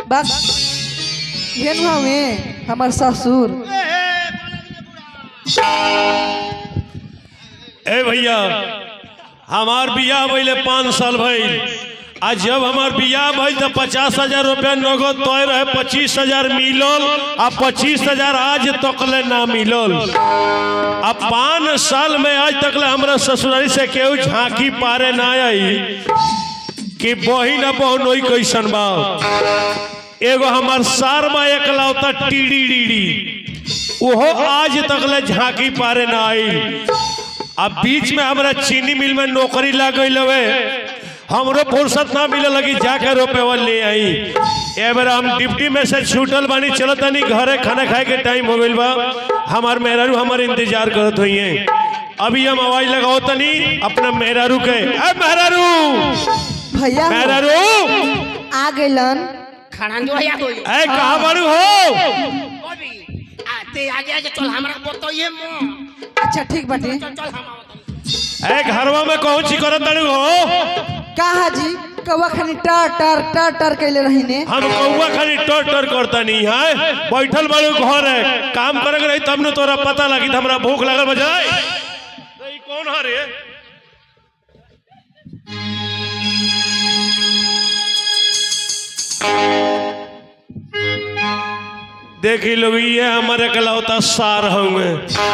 बस घेन में हमार ससुर ए भैया हमार बियाह भइले पाँच साल भइल आ जब हमार बियाह भइल तो पचास हजार रुपया नगद तय रहे पच्चीस हजार मिलल आ पच्चीस हजार आज तकले ना मिलल आ पाँच साल में आज तकले हमरा ससुरारी से केहू झांकी पारे ना आई कि बहिन आ बहनोई कैसन बा एगो हमार सार बा एकलौता टीडी डीडी ओहो आज तकले झांकी पारे ना आई अब बीच में हमरा चीनी मिल में नौकरी लग गई हवे हमरो फुर्सत ना मिले लगी जाके रुपये ले आई ए बेर हम डिप्टी में से छूटल बानी चलो तनी घरे खाना खाए के टाइम हो गइल बा हमार मेहरारू हमार इंतजार करत हुई अभी हम आवाज लगाओ तनी अपना मेहरारू के ए मेहरारू भैया हो, मेहरारू आ गइलन खड़ान जो या कोई ए कहाँ बारू हो अभी आते आगे आगे चल हमरा बताइए मो अच्छा ठीक बाटे चल चल हम आवत ए घरवा में कौन सी करत तारू हो का हाजी कौवा खानी टर टर टर टर कैले रहीने हम कौआ खाली टर टर करता नहीं है बैठल बाड़ू घर है काम करे रही तब न तोरा पता लगी हमरा भूख लगल बजाय ई कौन है रे देखी लोग ये हमारे कलौता सार होंगे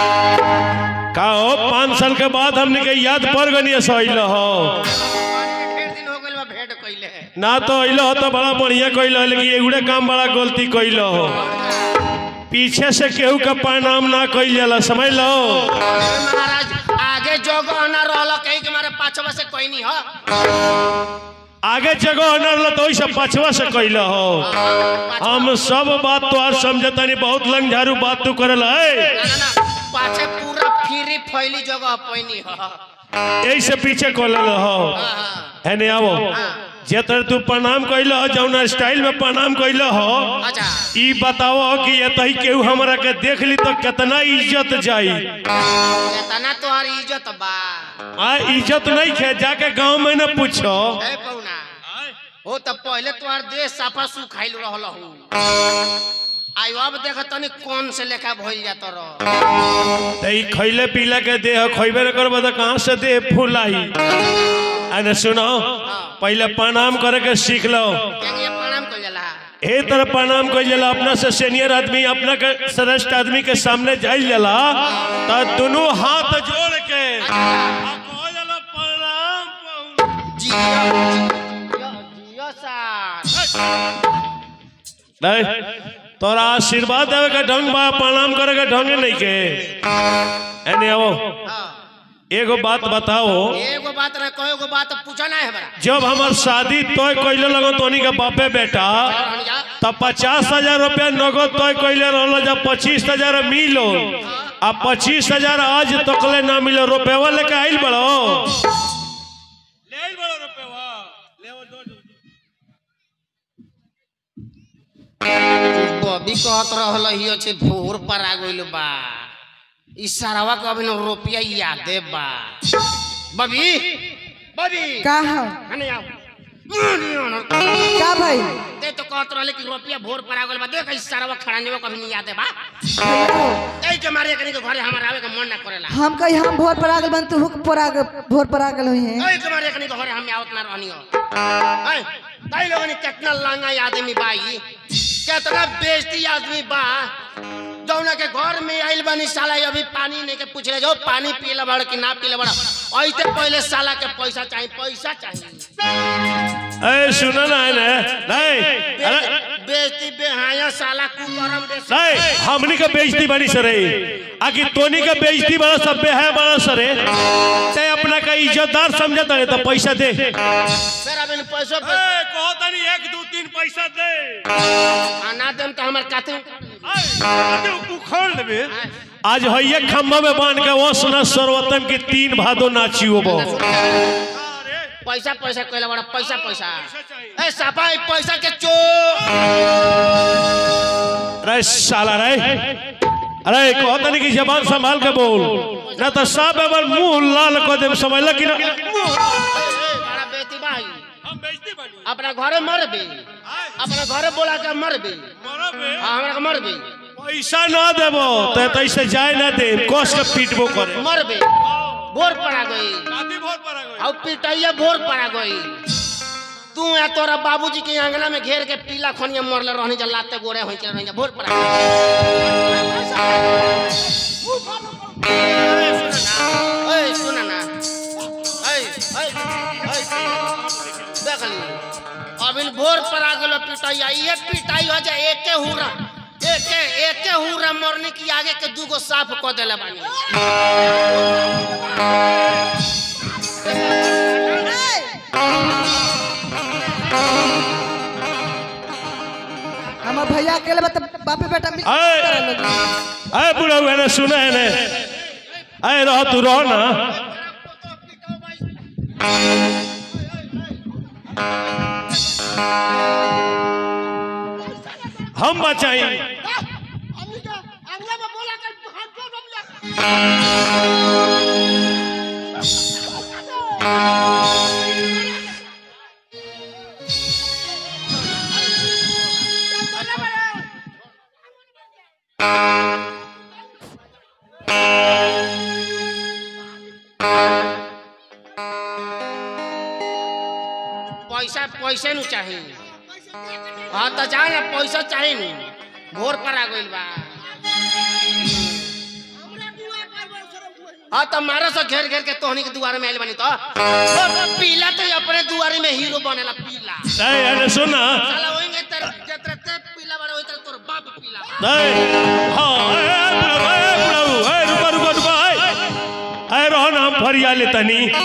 का हो पाँच साल के बाद हमने के याद पड़ गनी सही हो ढेर दिन हो गइल बा भेंट कइले ना तो अइलो हो तो बड़ा बढ़िया कइलो हो, लेकिन एगुड़े काम बड़ा गलती कइलो हो पीछे से केहू का प्रणाम ना कइल जाला समझ लो महाराज आगे जगह ना रहल कहीं के मारे पाछवा से कोई नहीं हो आगे जगह न रहल तो ओइसे पछवा से कइलो हो हम सब बात तो आज समझतानी बहुत लंग झारू बात तू करल है ना ना ना पाछे पूरा फ्री फैली जगह पैनी हो यही से पीछे कइल हो हाँ, है नहीं आवो जे तर तू प्रणाम कइल हो जौना स्टाइल में प्रणाम कइल हो अच्छा ई बताओ कि ये तही केहू हमरा के देख ली तो कितना इज्जत जाई इतना तोहार इज्जत बा आ इज्जत नहीं खे जाके गांव में न पूछो ए पौना हो त पहले तोहार देह साफा सुखाइल रहल हूँ आयो अब देख तनी कौन से लेखा भइल जात रह तो ई खैले पीले के देह खैबे न करबो तो कहाँ से देह फुलाई अने सुनो पहले प्रणाम करे के सीख लो केंगे प्रणाम कइल जाला ए तरह प्रणाम कर जाला अपना से सीनियर आदमी अपना के श्रेष्ठ आदमी के सामने जाइल जाला तो दोनों हाथ जोड़ के आ कहो जाला प्रणाम कहू। जियो जियो जियो सार नहीं तोरा आशीर्वाद देवे के ढंग बा प्रणाम करे के ढंग नहीं के एने आओ हाँ। एगो बात बताओ एगो बात ना कहो एगो बात पूछा ना है बड़ा जब हमार शादी तय कैले लगो तोनी के बापे बेटा तब पचास हजार रुपया नगद तय कैले रहल जब पच्चीस हजार मिलो आ पच्चीस हजार आज तकले ना मिलो रुपया लेके आइल बड़ो ले आइल बड़ो रुपया ले वो दो बबी कहत रहल हियो छे भोर पर आ गइल बा ई सारावा के अभी न रुपया यादे बा बबी बबी का हो हने आओ का भाई ते तो कहत रहले कि रुपया भोर पर आ गइल बा देख ई सारावा खड़ा नहीं कभी नहीं यादे बा भैया हो, ए के मारे कनी के घरे हमर आवे के मन ना करेला हम कही हम भोर पर आ गल बन तू हुक पर आ गल भोर पर आ गल हुई है ए के मारे कनी के घरे हम आवत ना रहनी हो ए ताई लोगन कितना लांगा आदमी बाई कितना बेइज्जती आदमी बा जौना के घर में आइल बानी साला अभी पानी नहीं के पूछ रहे जो पानी पीला बड़ कि ना पीला बड़ ऐसे पहले साला के पैसा चाहिए पैसा चाहिए ए सुनो ना ने नहीं अरे बेइज्जती बेहाया साला कुकरम बेइज्जती नहीं हमनी के बेइज्जती बनी सरे आकि तोनी के बेइज्जती बड़ा सब है बड़ा सरे ते अपना का इज्जतदार समझता है तो पैसा दे फिर अब इन पैसों पे कहो तनी एक दो तीन पैसा दे आना देम तो हमार काते उखाड़ लेबे आज हइये खम्भा में बांध के वो सुना सर्वोत्तम की तीन भादो नाचियो बो पैसा पैसा कहला बड़ा पैसा पैसा ए सफाई पैसा के चो अरे साला रे अरे कहो तनी की जबान संभाल के बोल ना तो सब एबर मुंह लाल कर दे समझला कि ना बड़ा बेटी भाई हम बेइज्जती बनी अपना घरे मर बे अपना घरे बोला के मरबे मरबे हाँ हमरा के मरबे पैसा ना देबो तो तैसे जाए ना दे कस के पीटबो करे मरबे भोर पड़ा गई शादी भोर पर आ गई और पिटाइया भोर पड़ा गई तू या तोरा बाबूजी के अंगना में घेर के पीला खनिया मरले रहनी जा लाते गोरे होई के रहनी जा भोर पड़ा गई ए सुना ना ए ए ए देख ली अबिल भोर पड़ा गेलो पिटाइया ये पिटाई हो जाए एके हुरा एके एके हुरा मरने की आगे के दूगो साफ क देले बानी हमार भैया अकेले बता बापे बेटा मिल आए। करे लोग। अरे बुढ़ा हुआ ने सुना है ने अरे रह तू रह ना हम बचाई पैसा पैसे नु चाहिए हाँ तो जाए ना पैसा चाहिए नु भोर पर आ गइल बा हाँ तो मारा से घेर घेर के तोहनी के दुआरे में आइल बनी तो पीला तो अपने दुआरे में हीरो बनेला पीला अरे अरे सुना साला होएंगे तेरे जतरे ते पीला बड़ा होई तेरे तोर बाप पीला बा। अरे हाँ अरे बुढ़ा अरे बुढ़ा अरे रुका रुका रुका अरे अरे रहो ना हम फरिया ले तनी ए,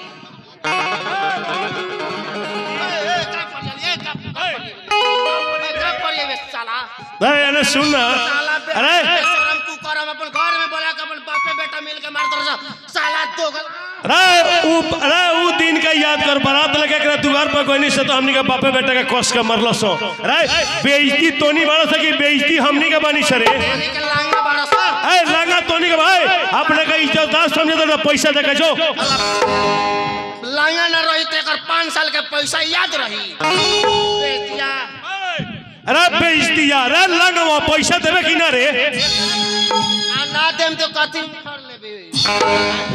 ए, का कर लिया, ए, का- का कर लिया। ए, का कर लिया बे, साला अरे अरे सुन ना साला बे- अरे बेशरम तू कर हम अपन घर में बोला के अपन बापे बेटा मिल के मार दो साला दोगल अरे ऊ अरे ऊ दिन का याद कर बारात लगे के दुआर पर कोई नहीं से तो हमनी के बापे बेटा के कस के मरलो सो अरे बेइज्जती तोनी बाड़ा से की बेइज्जती हमनी के बानी सरे यानी के लांगा बाड़ा सा ए लागा तोनी के भाई अपने का इज्जतदार समझे तो पैसा दे के जो लांगा न रही तो एकर पाँच साल के पैसा याद रही बेटिया अरे बेइज्जती यार अरे लागा पैसा देबे कि ना रे आ ना देम तो कथी कर लेबे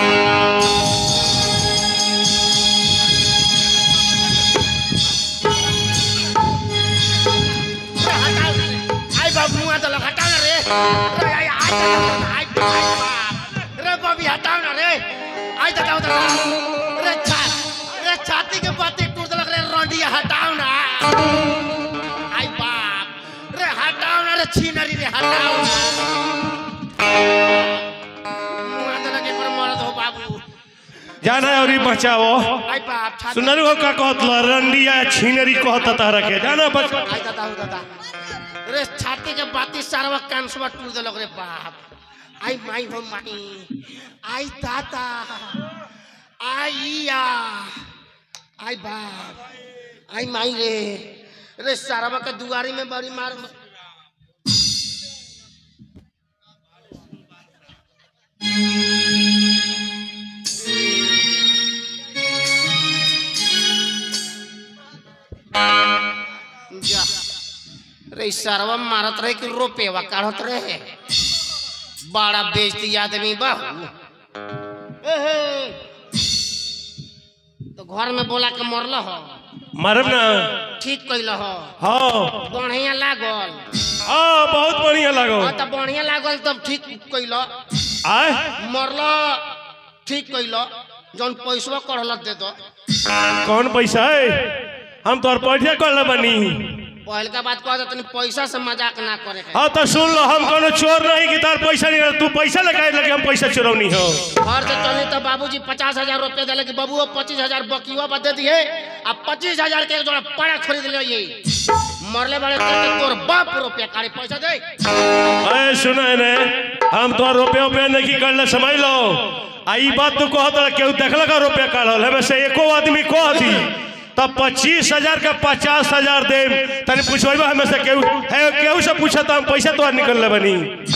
आई बाबू मुआ तो लग हटाओ ना रे रे आई आई तो लग- आई आई बाप रे बबी हटाओ ना रे आई तो हटाओ तो रे छा रे छाती के बाती टूट लग रे रोंडिया हटाओ ना आई बाप रे हटाओ ना रे छीनरी रे हटाओ ना मुआ तो लगे पर मरद हो बाबू जाना है और ही बचाओ आई बाप छाती सुनलू हो का कहत लो रंडिया छिनरी कहत तारा के जाना बच आई दादा हो दादा रे छाती के बाती सारवा कान सुबह टूट देलक रे बाप आई माई हो माई आई दादा आई या आई बाप आई माई रे रे सारवा के दुआरी में बड़ी मार जा रे सरवा मारत रहे कि रुपएवा काढ़त रहे बड़ा बेइज्जती आदमी बाहू एहे। तो घर में बोला के मरल हो मरब ना ठीक कैल हो हाँ बढ़िया लागल हाँ बहुत बढ़िया लगो हाँ तो बढ़िया लागल तब ठीक कैल आय मरल ठीक कैल जौन पैसवा कढ़ल दे दो कौन पैसा है हम तोर पैसा कर बनी पहल का बात कह तनी पैसा से मजाक ना करे के हाँ तो सुन लो हम कोनो चोर नहीं कि तार पैसा नहीं तू पैसा लगाए लगे हम पैसा चुरौनी हो घर से चली तो बाबूजी पचास हजार रुपया दिले कि बबुओ पच्चीस हजार बकियो पर दे दिए अब पच्चीस हजार के एक जोड़ा पड़ा खरीद ले ये मरले वाले तो तोर बाप रुपया काढ़ी पैसा दे अरे सुना है ने हम तो रुपये उपये नहीं कर ले समझ लो आ ई बात तू कहत रहा केहू देखल का रुपया काढ़ल हमें से एको आदमी कह दी तब पच्चीस हजार का पचास हजार दे तनी पूछबा हमें से केहू है केहू से पूछा तो हम पैसा तो निकल ले बनी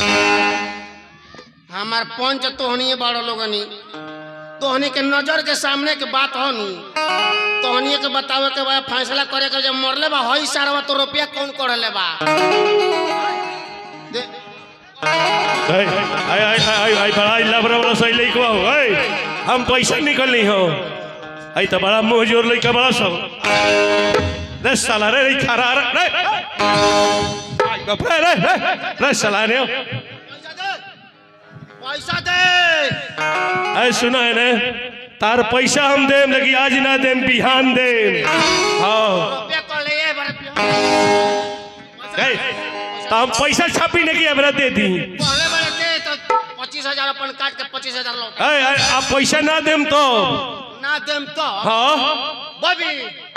हमार पंच तोहनी बड़ लोगनी तोहनी के नजर के सामने के बात हो नी तोहनिए के बतावे के बा फैसला करे के जब मरले बा हई सारवा तो रुपया कौन करले बा दे- आई आई आई आई आई बड़ा लबरा वाला सही लइकवा हो आई हम पैसा निकलनी हो आई तो बड़ा मुंह जोर लइका बड़ा सब रे साला रे रे खरा रे रे आई बाप रे रे रे रे साला ने पैसा दे पैसा दे ऐ सुना है ने तार पैसा हम देम लगी आज ना देम बिहान देम हाँ रुपया कर ले ये बार ए, तो हम पैसा छापी नहीं कि हमरा दे दी पहले बार दे तो पच्चीस हजार अपन काट के पच्चीस हजार लौटा ए, ए, आप पैसा ना देम तो ना देम तो हाँ बबी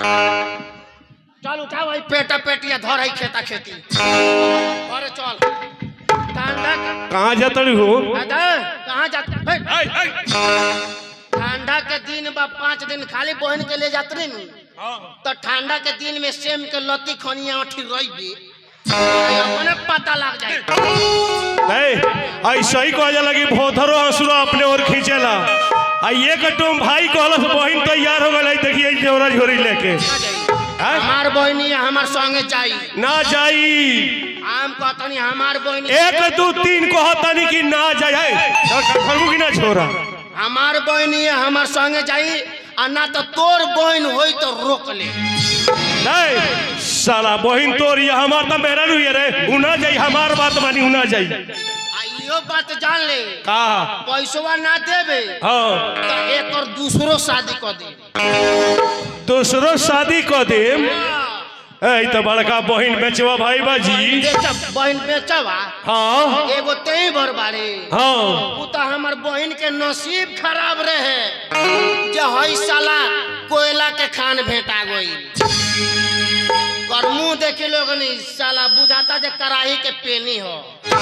चल उठा भाई पेटा पेटिया धर है खेता खेती अरे चल ठंडा कहाँ जाता हो अरे कहाँ जाता ए, ए, ठंडा के दिन बा पाँच दिन खाली बहन के ले जात रही नु तो ठंडा के दिन में सेम के लत्ती खनिया अठी रही अपने पता लग जाए ए, ऐसा ही कहा जाला कि भोथरो हंसुरा अपने ओर खींचेला आ ये कटुम भाई कहलस बहिन तैयार हो गई देखिए जोरा झोरी लेके हैं? हमार बहनी हमार संगे जाई ना जाई आम कहतनी हमार बहनी एक दू तीन कहतनी कि ना जाए खरबू कि ना छोरा हमार बहनी हमार संगे जाई आ ना तो तोर बहन होई तो रोक ले नहीं साला बहिन तोर ये हमार तो मेरा नहीं है रे उना जाई हमार बात मानी उना जाई आ इहो बात जान ले का पैसवा ना देबे हाँ तो एक और दूसरो शादी कर दे दूसरो शादी कर देम ए तो बड़का बहिन बेचवा भाई बाजी बेचा बहन बेचवा हाँ एगो तेई भर बारे हाँ उ तो हमार बहन के नसीब खराब रहे जे हई साला कोयला के खान भेटा गई कर मुंह देखे लोग नहीं साला बुझाता जे कराही के पेनी हो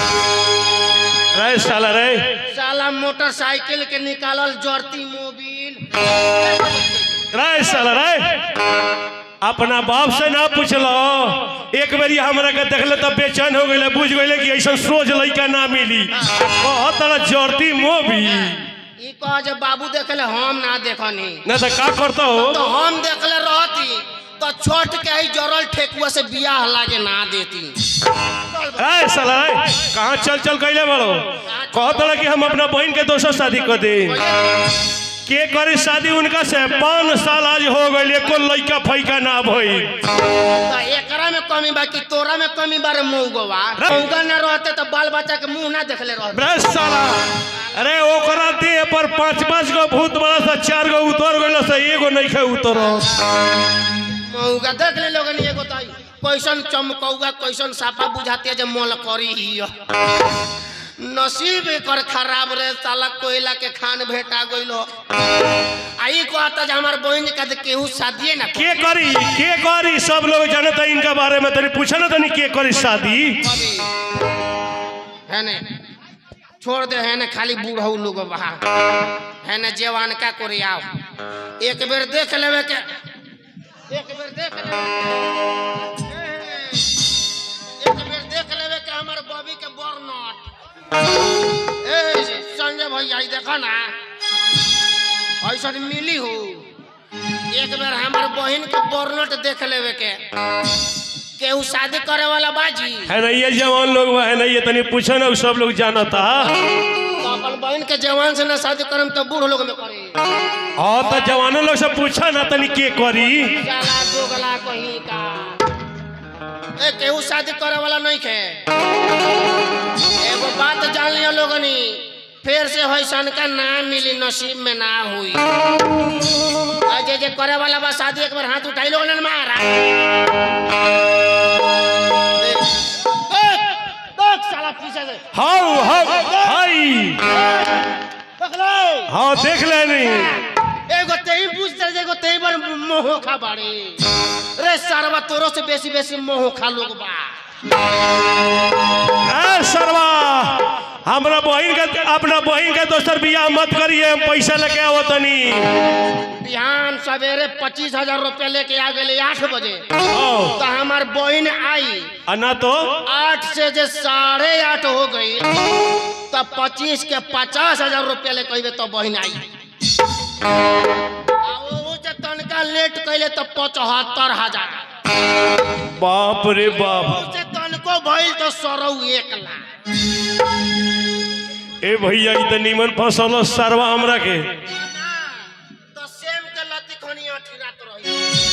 रे साला रे साला मोटरसाइकिल के निकालल जरती मोबिल रे साला रे अपना बाप से ना पूछलो एक बेरी हमरा के देखले तब बेचैन हो गइले बुझ गइले कि ऐसा सोच लइका ना मिली बहुत तरह जड़ती मोबी ई कह जे बाबू देखले हम ना देखनी ना तो का करता हो तो हम देखले रहती तो छोट के ही जरल ठेकुआ से बियाह लागे ना देती रे साला रे कहाँ चल चल गइले बड़ो कहत कि हम अपना बहन के दोसर शादी कर दे के करी शादी उनका से पाँच साल आज हो गइल एको लइका फैका ना भई तो एकरा में कमी बा कि तोरा में कमी बारे मऊगवा मऊगा ना रहते तो बाल बच्चा के मुंह ना देखले रहते ब्रश साला अरे ओकरा देह पर पांच पांच गो भूत बड़ा सा चार गो उतर गइल से एगो नहीं खे उतर मऊगा देख ले लोगन एगो तो कैसन चमकौगा कैसन साफा बुझाते जे मोल करी हिय नसीब एकर खराब रे साला कोयला के खान भेटा गइल हो आई कहता जे हमार बहन का तो केहू शादिए ना के करी के करी सब लोग जानता इनका बारे में तनी पूछा ना तनी के करी शादी कभी है ने छोड़ दे है ने खाली बूढ़ऊ लोग बहा है ने जवान का कोरी आओ एक बेर देख लेवे के एक बेर देख लेवे के- एक बेर देख लेवे के हमर बॉबी के बर्नट ए संजय भैया ई देखा ना ऐसा मिली हो एक बेर हमर बहन के बर्नट देख लेवे के केहू शादी करे वाला बाजी है ना ये जवान लोग बा, है ना ये तनी पूछा ना उ सब लोग जानता तो अपन बहन के जवान से ना शादी करम तो बूढ़ लोग में करे हाँ तो जवानों लोग से पूछा ना तनी के करी जाला दोगला कहीं का ए केहू शादी करे वाला नहीं खे एगो बात जान लिया लोगनी फिर से होइसन का ना मिली नसीब में ना हुई आ जे जे करे वाला बा शादी एक बार हाथ उठाई लोगन ने मारा देख, देख, देख साला पीछे से हाउ हाउ हाई देख ले हाँ देख लेनी एगो तेई पूछते जे एगो तेई बार मोह खा बाड़े रे सारवा तोरो से बेसी बेसी मोह खा लोग बा ए सरवा हमरा बहन के अपना बहन के दोसर बियाह मत करिए हम पैसा लेके आओ तनी बिहान सवेरे पच्चीस हजार रुपया लेके आ गए आठ बजे हाँ, तो हमार बहन आई आ ना तो आठ से जे साढ़े आठ हो गई तब पच्चीस के पचास हजार रुपया ले कहबे तो बहन आई आ वो जे तनका पैसा लेट कैले तो पचहत्तर हजार बाप रे बाप से तनको भइल तो सरौ एक लाख ए भैया ई त निमन फसल सरवा हमरा के तो सेम के लती खनिया ठिरात रही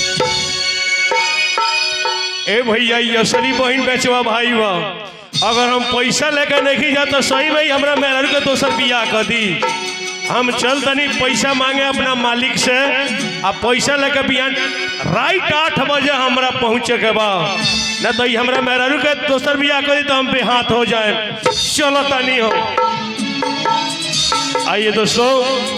ए भैया ई असली बहन बेचवा भाई बा अगर हम पैसा लेके नहीं जा तो सही में ही हमरा मेहर के दोसर बियाह कर दी हम चल तनी पैसा मांगे अपना मालिक से आ पैसा लेके बिहान राइट आठ बजे हमरा पहुँचे के बा न तो ई हमरा मेहरारू के दोसर बियाह कर दी तो हम बेहाथ हो जाए चलो तनी हो आइए दोस्तों